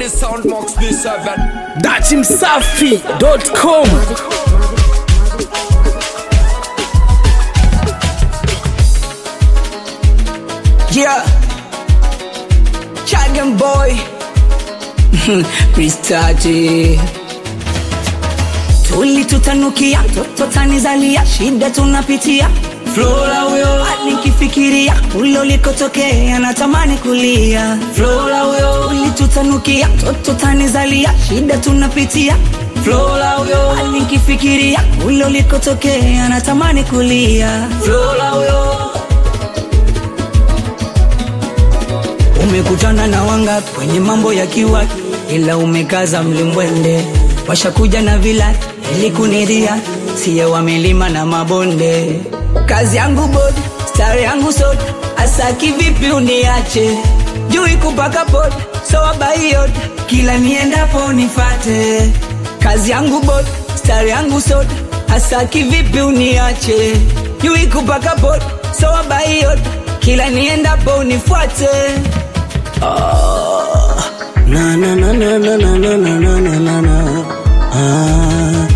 the sound box B7 dachimsafi.com Yeah. Chagan boy. Pristaji. Tulitutanukia toto tanizalia, shida tunapitia. Flora huyo nikifikiria ule ulikotokea natamani kulia. Flora huyo ulitutanukia toto tanizalia, shida tunapitia. Flora huyo nikifikiria ule ulikotokea natamani kulia. Flora huyo Umekutana na wanga kwenye mambo ya kiwa, ila umekaza mlimbwende. Washakuja na vila ili kuniria, siye wa milima na mabonde. Kazi yangu bodi, stari yangu soda, asa kivipi uniache? Jui kupaka poda, so abaiyot, kila niendapo nifate. Kazi yangu bodi, stari yangu soda, asa kivipi uniache? Jui kupaka poda, so abaiyot, kila niendapo nifuate. Na na na na na na na na na na na na. Ah,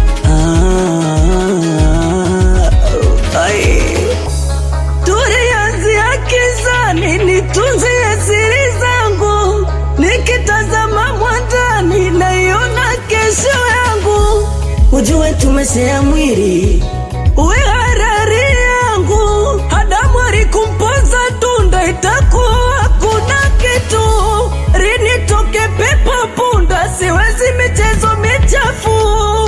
ah, ai. Tulianzia kizani, nitunzie siri zangu, nikitazama mwandani naiona kesho yangu. Ujue tumesea mwili uwe harari yangu, Adamu alikumpoza tunda, itakuwa kuna kitu rinitoke pepo punda, siwezi michezo michafu.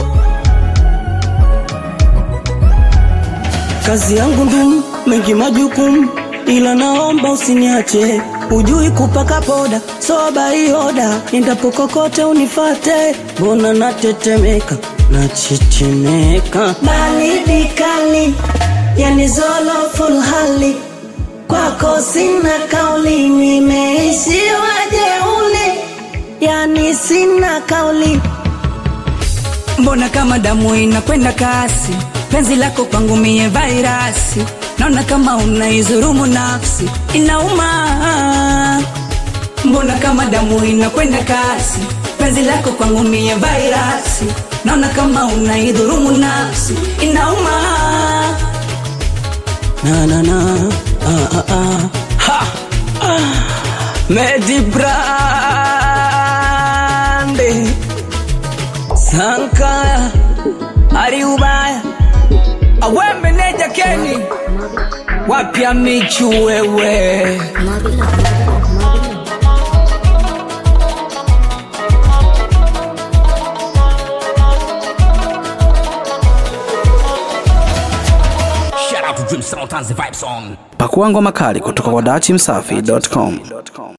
Kazi yangu ndumu, mengi majukumu, ila naomba usiniache. Ujui kupaka poda, soba ioda, endapo kokote unifate. Mbona natetemeka, nachechemeka, baridi kali, yani zolo full hali kwako sina kauli, nimeishiwa jeuli, yani sina kauli. Mbona kama damu inakwenda kasi, penzi lako kwangu mie vairasi, naona kama unaizurumu nafsi, inauma. Mbona kama damu inakwenda kasi, penzi lako kwangu mie vairasi, naona kama unaidhurumu nafsi, inauma. Na na na, ah ah ah. Ha! Medi Brande Sankaya Ari ubaya Awembe neja Keni, wapya michu wewe. Shout out to Dream Sound and the Vibe Song pakua ngoma kali kutoka kwa dachimsafi.com